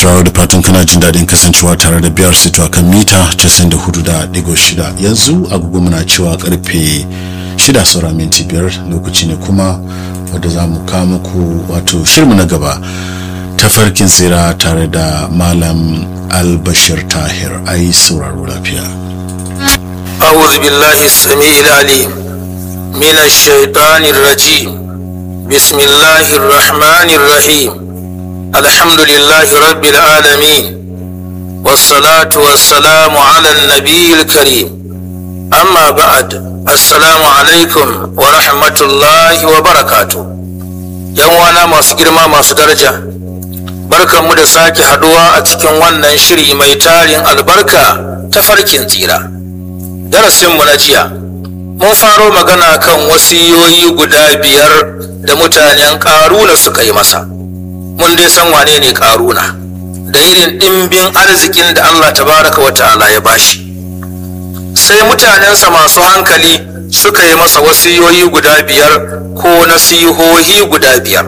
sauraro da fatan kana jin daɗin kasancewa tare da biyar sito a kan mita 94.6 yanzu agogo muna cewa karfe 6 saura minti biyar lokaci ne kuma wadda za mu kawo muku wato shirmu na gaba tafarkin tsira tare da malam albashir tahir ai sauraro lafiya أعوذ بالله السميع العليم من الشيطان الرجيم بسم الله الرحمن الرحيم الحمد لله رب العالمين والصلاة والسلام على النبي الكريم أما بعد السلام عليكم ورحمة الله وبركاته يوانا masu girma masu daraja barkanmu da sake haduwa a cikin wannan shiri mai tarin albarka ta farkin tsira darasinmu na jiya mun faro magana kan wasiyoyi guda biyar da mutanen ƙaruna suka yi masa mun dai san wane ne ƙaruna da irin ɗimbin arzikin da allah tabaraka wa ta'ala ya bashi sai mutanensa masu hankali suka yi masa wasiyoyi guda biyar ko nasihohi guda biyar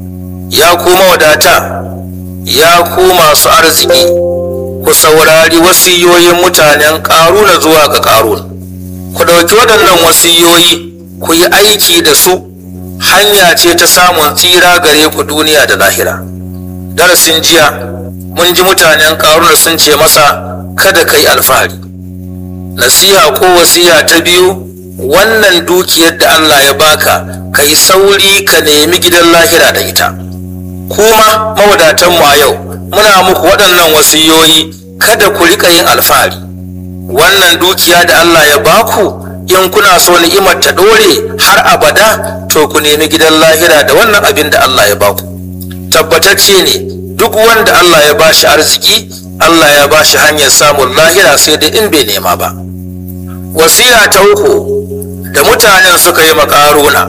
ya kuma wadata ya ku masu arziki ku saurari wasiyoyin mutanen ƙaruna zuwa ga ƙaruna ku ɗauki waɗannan wasiyoyi ku yi aiki da su hanya ce ta samun tsira gare ku duniya da lahira darasin jiya mun ji mutanen ƙaruna sun ce masa kada ka yi alfahari nasiha ko wasiya ta biyu wannan dukiyar da allah ya baka ka yi sauri ka nemi gidan lahira da ita kuma mawadatanmu a yau muna muku waɗannan wasiyoyi kada ku riƙa yin alfahari wannan dukiya da Allah ya baku in kuna so ni'imar ta ɗore har abada to ku nemi gidan lahira da wannan abin da Allah ya baku tabbatacce ne duk wanda Allah ya bashi arziki Allah ya bashi hanyar samun lahira sai dai in bai nema ba wasiya ta uku da mutanen suka yi makaruna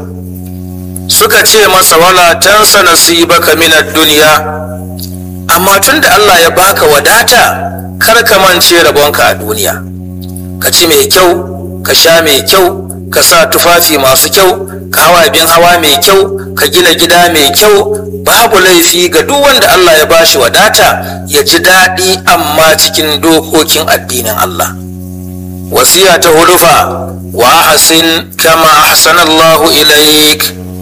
suka ce masa wala tansa nasibaka minad duniya amma tun da Allah ya baka wadata kar ka mance rabonka a duniya ka ci mai kyau ka sha mai kyau ka sa tufafi masu kyau ka hawa abin hawa mai kyau ka gina gida mai kyau babu laifi ga duk wanda Allah ya bashi wadata ya ji daɗi amma cikin dokokin addinin Allah wasiya ta hudufa wa ahsin kama ahsanallahu ilaik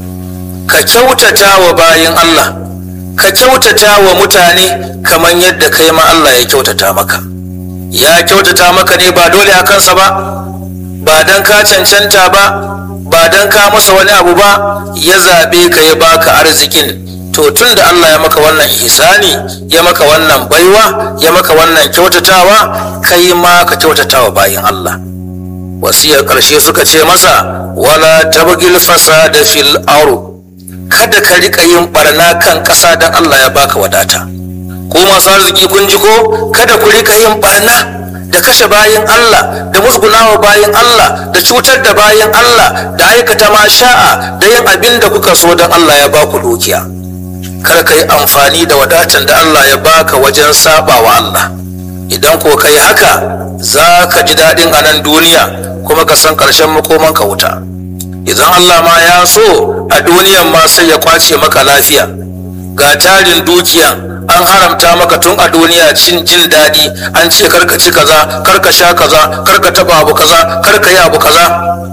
ka kyautata wa bayin Allah ka kyautata wa mutane kamar yadda kai ma Allah ya kyautata maka ya kyautata maka ne ba dole a kansa ba ba don ka cancanta ba ba don ka masa wani abu ba ya zaɓe ka ya baka arzikin to tun da Allah ya maka wannan ihsani ya maka wannan baiwa ya maka wannan kyautatawa kai ma ka kyautatawa bayin Allah wasiyar ƙarshe suka ce masa wala tabgil fasada fil ardh kada ka rika yin barna kan ƙasa don Allah ya baka wadata ko masu arziki kun ji ko kada ku rika yin barna da kashe bayan Allah da musgunawa bayan Allah da cutar da bayan Allah da aikata ma sha'a da yin abin da kuka so don Allah ya baku dukiya kar ka yi amfani da wadatan da Allah ya baka wajen saba wa Allah idan ko ka yi haka za ka ji daɗin a nan duniya kuma ka san ƙarshen makomanka wuta idan Allah ma ya so a duniyan ma sai ya kwace maka lafiya ga tarin dukiya an haramta maka tun a duniya cin jin daɗi an ce karka ci kaza karka sha kaza karka taba abu kaza karka yi abu kaza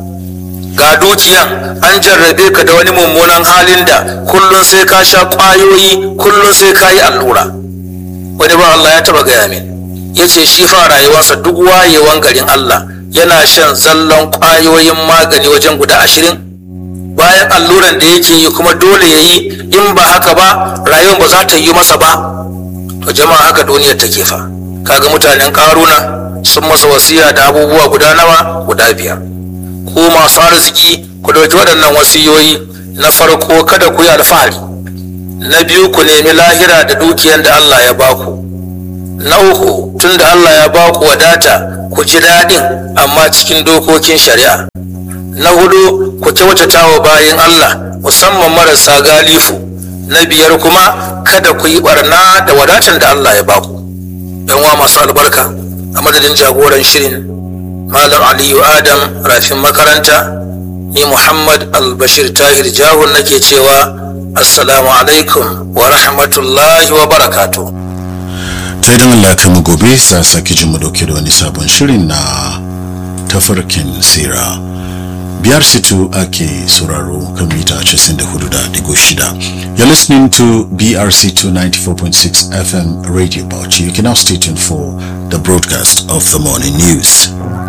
ga dukiyan an jarrabe ka da wani mummunan halin da kullum sai ka sha ƙwayoyi kullum sai ka yi allura wani ba Allah ya taba gaya min ya ce shi fa rayuwarsa duk wayewan garin Allah yana shan zallon ƙwayoyin magani wajen guda ashirin bayan alluran da yake yi kuma dole ya yi in ba haka ba rayuwar ba za ta yi masa ba to jama'a haka duniyar take fa kaga mutanen karuna sun masa wasiya da abubuwa guda nawa guda biyar ku masu arziki ku ɗauki waɗannan wasiyoyi na farko kada ku yi alfahari na biyu ku nemi lahira da dukiyar da Allah ya baku na uku tun da Allah ya baku wadata ku ji daɗin amma cikin dokokin shari'a na hudu ku kyautata wa bayan Allah musamman marasa galifu na biyar kuma kada ku yi barna da wadatan da Allah ya baku wa masu albarka a madadin jagoran shirin malam aliyu adam rafin makaranta ni muhammad albashir tahir jahun nake cewa assalamu alaikum wa rahmatullahi wa barakatuh sai don Allah kai mu gobe sa sake jin mu dauke da wani sabon shirin na tafarkin sira biyar situ ake sauraro kan mita 94.6 you're listening to brc2 94.6 fm radio bauchi you can now stay tuned for the broadcast of the morning news